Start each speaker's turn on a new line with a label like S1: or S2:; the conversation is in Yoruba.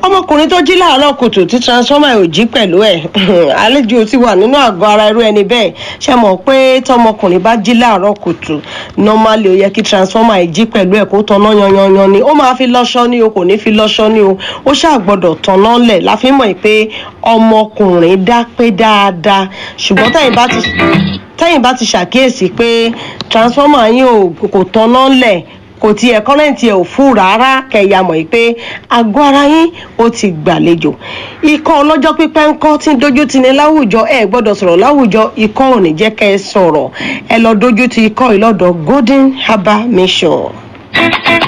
S1: ọmọkùnrin tó jí láàárọ̀ kùtù tí transformer ò jí pẹ̀lú ẹ̀ àlejò ti wà nínú àgọ́ ara irú ẹni bẹ́ẹ̀ ṣe mọ̀ pé tọmọkùnrin bá jí láàárọ̀ kùtù normally ó yẹ kí transformer ẹ̀ jí pẹ̀lú ẹ̀ kó tanná yanyanyan ni ó máa fi lọ́ṣọ́ ní o kò ní fi lọ́ṣọ́ ní o ó ṣáà gbọ́dọ̀ tanná lẹ̀ la fi mọ̀ pé ọmọkùnrin dá pé dáadáa ṣùgbọ́n tẹ̀yìn bá ti tẹ́yìn bá ti ṣàkíyèsí pé transformer yín ò kò tanná lẹ̀ kò tiẹ̀ kọ́rẹ́ǹtì ẹ̀ ò fún rárá kẹ̀yà mọ̀ pé àgọ́ ara yín ó ti gbàlejò ikọ́ ọlọ́jọ́ pípẹ́ ń kọ́ tí ń dojú ti ní láwùjọ ẹ gbọ́dọ̀ sọ̀rọ̀ láwùjọ ikọ́ ò ní jẹ́ kẹ́ ẹ sọ̀rọ̀ ẹ lọ dojú ti ikọ́ ìlọ́dọ̀ golden herbal mission.